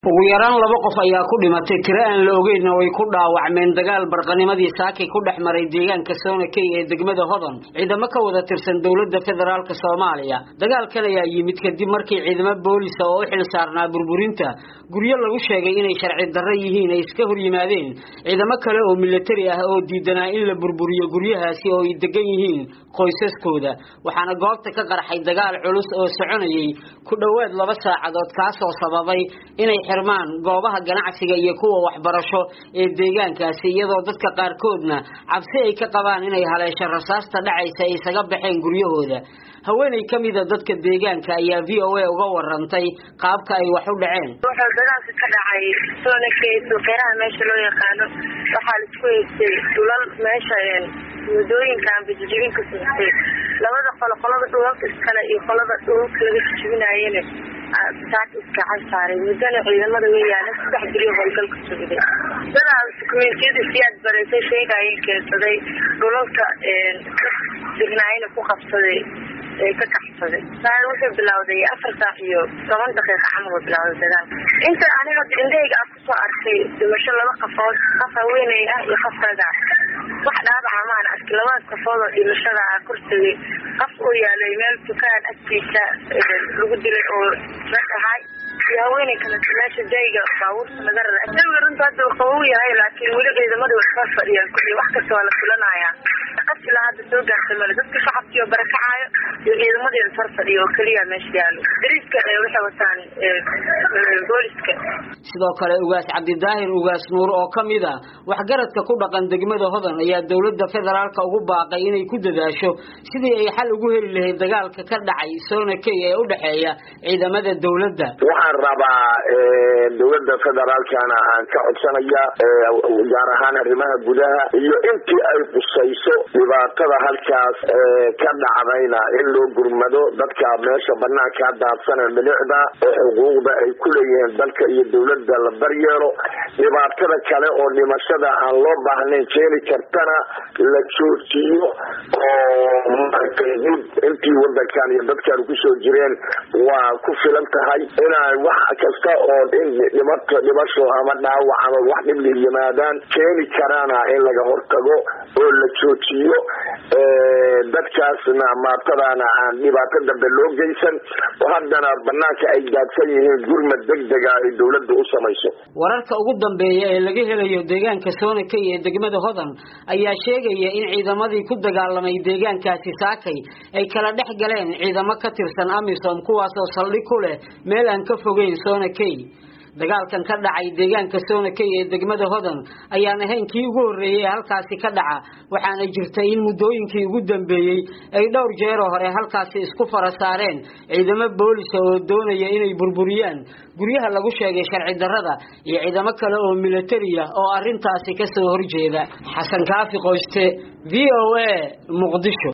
ugu yaraan laba qof ayaa ku dhimatay tiro aan la ogeyn oo ay ku dhaawacmeen dagaal barqanimadii saakay ku dhex maray deegaanka soonakey ee degmada hodan ciidamo ka wada tirsan dowladda federaalk soomaaliya dagaalkan ayaa yimid kadib markii ciidamo boolisa oo u xil saarnaa burburinta guryo lagu sheegay inay sharci darro yihiin ay iska hor yimaadeen ciidamo kale oo militari ah oo diidanaa in la burburiyo guryahaasi oo ay degan yihiin qoysaskooda waxaana goobta ka qarxay dagaal culus oo soconayay ku dhowaad laba saacadood kaasoo sababay inay xirmaan goobaha ganacsiga iyo kuwa waxbarasho ee deegaankaasi iyadoo dadka qaarkoodna cabsi ay ka qabaan inay haleesho rasaasta dhacaysa ay isaga baxeen guryahooda haweenay ka mida dadka deegaanka ayaa v o a uga warantay qaabka ay wax u dhaceen wuxuu dagaalka ka dhacay soonakey suuqyaraha meesha loo yaqaano waxaa laisku haystay dhulal meesha wadooyinkan bijijibin ka sugtay labada qolo qolada dhulalka iskale iyo qolada dhulalka laga jijibinaayana saaka iskacan saaray muddana ciidamada way yaalan saddex guryo howlgal ka sugday dadaa dukumentiyada siyaad bareysay sheegaayeen keensaday dhulalka dignaayana ku qabsaday ka kaxsaday saa wuxuu bilawday afar saac iyo toban daqiiqa camal uu bilawday dagaalka inta aniga indhahayga aan kusoo arkay dhimasho laba qafood qof haweeney ah iyo qof raga wax dhaabaca maan arki labadaas qafood oo dhimashada ah kortagay qof uu yaalay meel dukaan agtiisa lagu dilay oo rag ahay iyo haweeney kaleto meesha jayga baabuurta laga rara jawiga runta hadda uu qabow yahay laakiin weli ciidamada way soo fadhiyaan kulli wax kasta waa la filanayaa qasila hadda soo gaartay male dadka shacabkii oo barakacaayo iyo ciidamadeeda sor fadhiya oo keliya meesha yaalo dariiska waxay wataan booliska sidoo kale ugaas cabdidaahir ugaas nuur oo ka mid a waxgaradka ku dhaqan degmada hodan ayaa dowladda federaalka ugu baaqay inay ku dadaasho sidii ay xal ugu heli lahayd dagaalka ka dhacay soonakey ee u dhexeeya ciidamada dowladda waxaan rabaa dowladda federaalkana aan ka codsanaya gaar ahaan arrimaha gudaha iyo intii ay qusayso dhibaatada halkaas ka dhacdayna in loo gurmado dadka meesha banaankaa daadsana milicda oo xuquuqda ay ku leeyihiin dalka iyo dowladda la daryeelo dhibaatada kale oo dhimashada aan loo baahnayn keeni kartana la joojiyo oo maaragtay intii wadankan iyo dadkan kusoo jireen waa ku filan tahay inaan wax kasta oo dhimato dhimasho ama dhaawac ama wax dhibli yimaadaan keeni karaana in laga hortago oo la joojiyo dadkaasna maatadaana aan dhibaato dambe loo geysan oo haddana banaanka ay daadsan yihiin gurmad degdega ay dowladda u samayso wararka ugu dambeeya ee laga helayo deegaanka soonakey ee degmada hodan ayaa sheegaya in ciidamadii ku dagaalamay deegaankaasi saakay ay kala dhex galeen ciidamo ka tirsan amisom kuwaasoo saldhig ku leh meel aan ka fogeyn soonakey dagaalkan ka dhacay deegaanka soonakey ee degmada hodan ayaan ahayn kii ugu horreeyey ee halkaasi ka dhaca waxaana jirtay in muddooyinkii ugu dambeeyey ay dhowr jeeroo hore halkaasi isku fara saareen ciidamo boolisa oo doonaya inay burburiyaan guryaha lagu sheegay sharci darrada iyo ciidamo kale oo militari ah oo arrintaasi ka soo horjeeda xasan kaafi qoyste v o a muqdisho